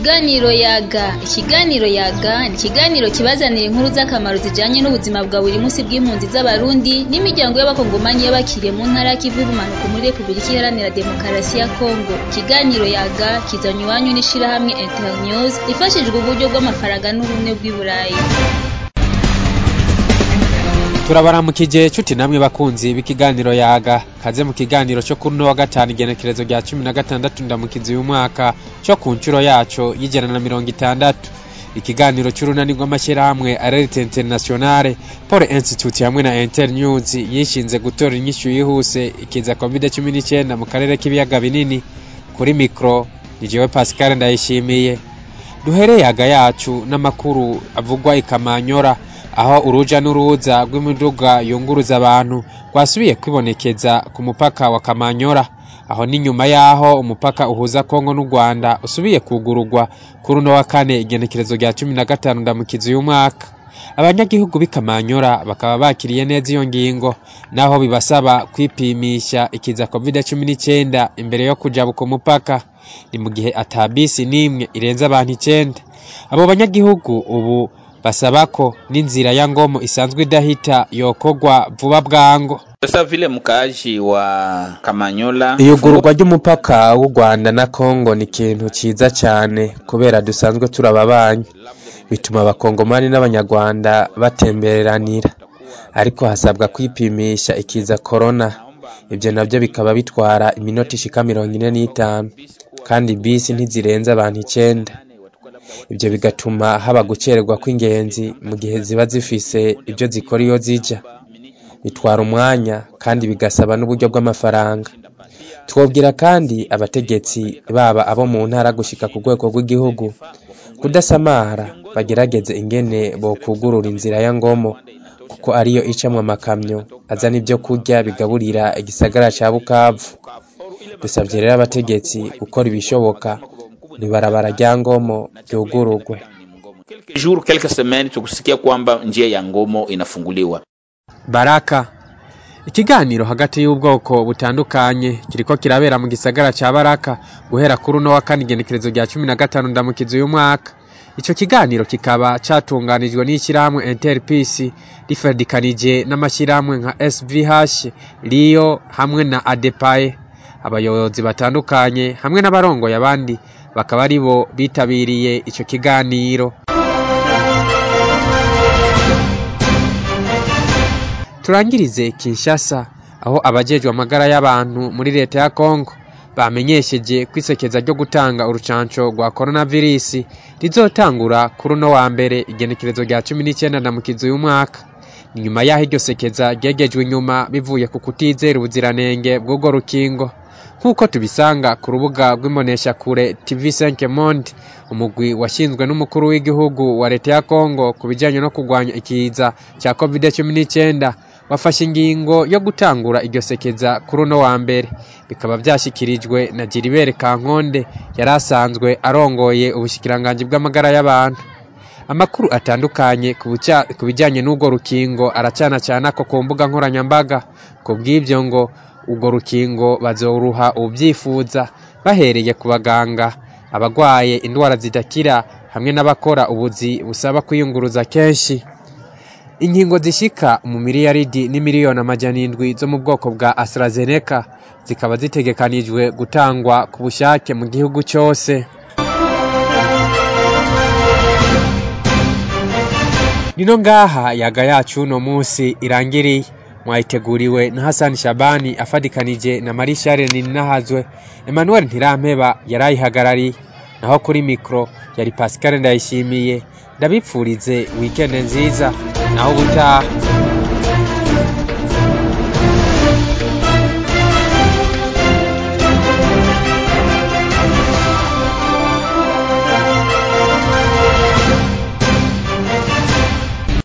Ikiganiro yaga ikiganiro yaga ni ikiganiro kibazanira inkuru z'akamaro zijanye n'ubuzima bwa buri munsi bw'impunzi z'abarundi n'imiryango y'abakongomani y'abakiriye mu ntara y'ikivu y'ubumanuko muri repubulika iharanira demokarasi ya kongo ikiganiro yaga kizanywa iwanyu n'ishirahamwe internews ifashijwe uburyo bw'amafaranga n'ubumwe bw'i burayi turabaramukije cuti namwe bakunzi b'ikiganiro yaga kaze mu kiganiro cyo kuri uno wa gatanu igenekerezo rya cumi na gatandatu ndamukizi uyu mwaka cyo ku nshuro yaco y'ijana na mirongo itandatu ikiganiro c'urunani rw'amashyirahamwe arerite internationale paul institute hamwe na internews yishinze gutora inyishu yihuse ikiza covid cumi n'icyenda mu karere k'ibiyaga binini kuri mikro ni jewe pascal ndayishimiye duhereye yaga yacu n'amakuru avugwa ikamanyora aho uruja n'uruza rw'imiduga yunguruza abantu rwasubiye kwibonekeza ku mupaka wa Kamanyora aho ni nyuma yaho umupaka uhuza Kongo n'u Rwanda usubiye kugururwa kuri uno wa kane igenekerezo rya cumi na gatanu ndamukizi uyu mwaka abanyagihugu b'i Kamanyora bakaba bakiriye neza iyo ngingo naho bibasaba kwipimisha ikiza covid cumi n'icyenda imbere yo kujabuka umupaka ni mu gihe atabisi n'imwe irenze abantu icenda abo banyagihugu ubu basaba ko n'inzira ya ngomo isanzwe idahita yokogwa vuba bwango Sasa vile mkaaji wa Kamanyola iyugururwa ry'umupaka w'u Rwanda na Kongo ni ikintu ciza cane kubera dusanzwe turababanyi bituma abakongomani n'abanyarwanda batemberanira ariko hasabwa kwipimisha ikiza corona ibyo navyo bikaba bitwara iminota ishika mirongo ine n'itanu kandi bisi ntizirenze abantu icenda ibyo bigatuma haba gucererwa kw'ingenzi mu gihe ziba zifise ibyo zikora iyo zija bitwara umwanya kandi bigasaba n'uburyo bw'amafaranga twobwira kandi abategetsi baba abo mu ntara gushika ku rwego rw'igihugu kudasamara bagerageze ingene bokugurura inzira ya ngomo kuko ariyo icamwo amakamyo azana ibyo kurya bigaburira igisagara ca bukavu dusabye rero abategetsi gukora ibishoboka ibarabara rya ngomo ryugururwe quelques jours quelques semaines tukusikia kwamba njia ya ngomo inafunguliwa baraka ikiganiro hagati y'ubwoko butandukanye kiriko kirabera mu gisagara ca baraka guhera kuri uno wa kane igenekerezo rya cumi na gatanu ndamukizi uyu mwaka ico kiganiro kikaba catunganijwe n'ishyirahamwe interpeace rifadikanije n'amashyirahamwe nka svh rio hamwe na adepaye abayobozi batandukanye hamwe n'abarongoye abandi bakaba ari bo bitabiriye ico kiganiro turangirize kinshasa aho abajejwe amagara y'abantu muri leta ya kongo bamenyesheje kwisekeza ryo gutanga urucanco rwa coronavirus rizotangura kuri uno wa mbere igenekerezo rya cumi n'icyenda ndamukizi uyu mwaka ni nyuma y'aho iryo sekeza ryegejwe inyuma bivuye ku kutizera ubuziranenge bw'urwo rukingo nk'uko tubisanga ku rubuga rw'imboneshakure tv5 monde umugwi washinzwe n'umukuru w'igihugu wa leta ya kongo ku bijyanye no kurwanya ikiza cya covid cumi n'icyenda wafashe ingingo yo gutangura iryo sekeza kuri uno wa mbere bikaba byashyikirijwe na giribere kankonde yari asanzwe arongoye ubushikiranganji bw'amagara y'abantu amakuru atandukanye ku bijyanye n'urwo rukingo aracana cyane ako ku mbuga nkoranyambaga ku bw'ibyo ngo urwo rukingo bazoruha ubyifuza bahereye ku baganga abagwaye indwara zidakira hamwe n'abakora ubuzi busaba kwiyunguruza kenshi inkingo zishika mu miliyaridi n'imiliyoni amajana indwi zo mu bwoko bwa AstraZeneca zikaba zitegekanijwe gutangwa ku bushake mu gihugu cyose nino ngaha yaga yacu uno munsi irangiriye mwayiteguriwe na Hassan Shabani afadikanije na Marie Charles Ninahazwe Emmanuel Ntirampeba yarayihagarariye naho kuri mikro yari Pascal Ndayishimiye ndabipfurize weekend nziza naho ubutaha